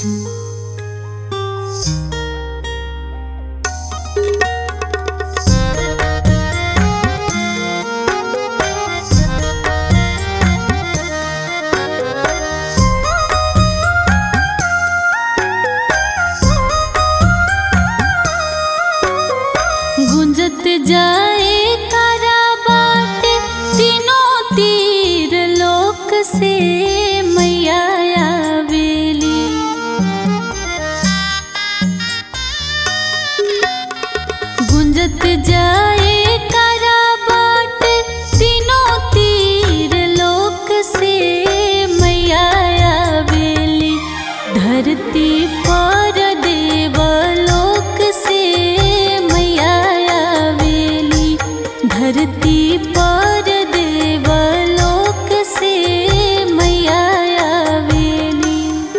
गुंजत जाए करा बाटे तीनों तीर लोक से मैया आवेली गुंजत जाए करा बाटे तीनों तीर लोक से मैया आवेली धरती पर देवलोक से मैया आवेली धरती पर देवलोक से मैया आवेली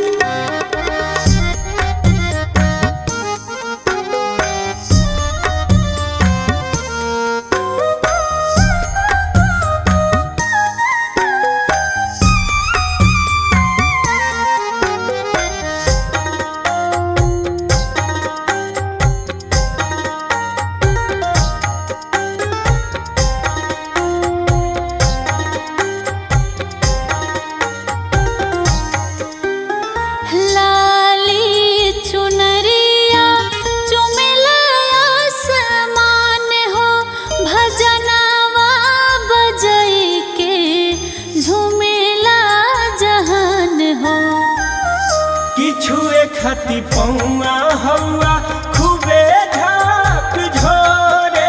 लाली चुनरिया चुमिला आसमान हो भजनवा बजई के झुमेला जहान हो किछु खती पौआ हौआ खूबे झाक झोरे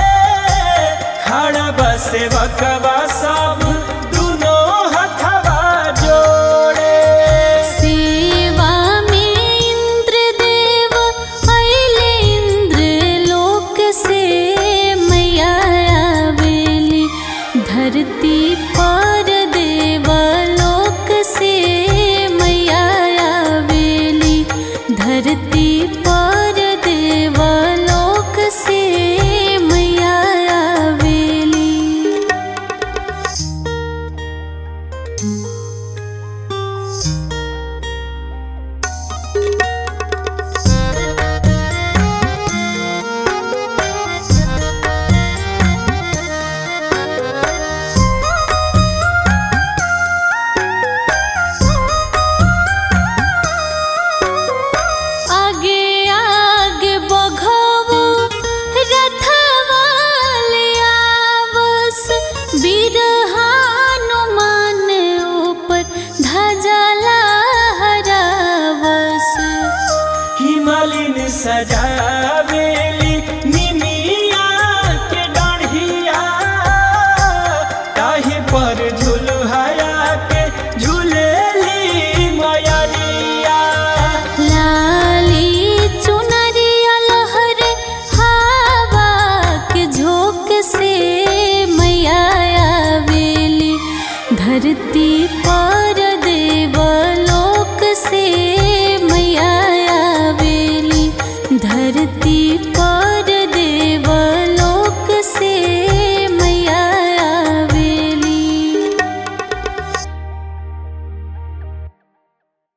खड़ा बसे बकवा सब दुनो हथवा जोड़े सेवा में इंद्र देव अइले इंद्र लोक से मैया आवेली धरती पर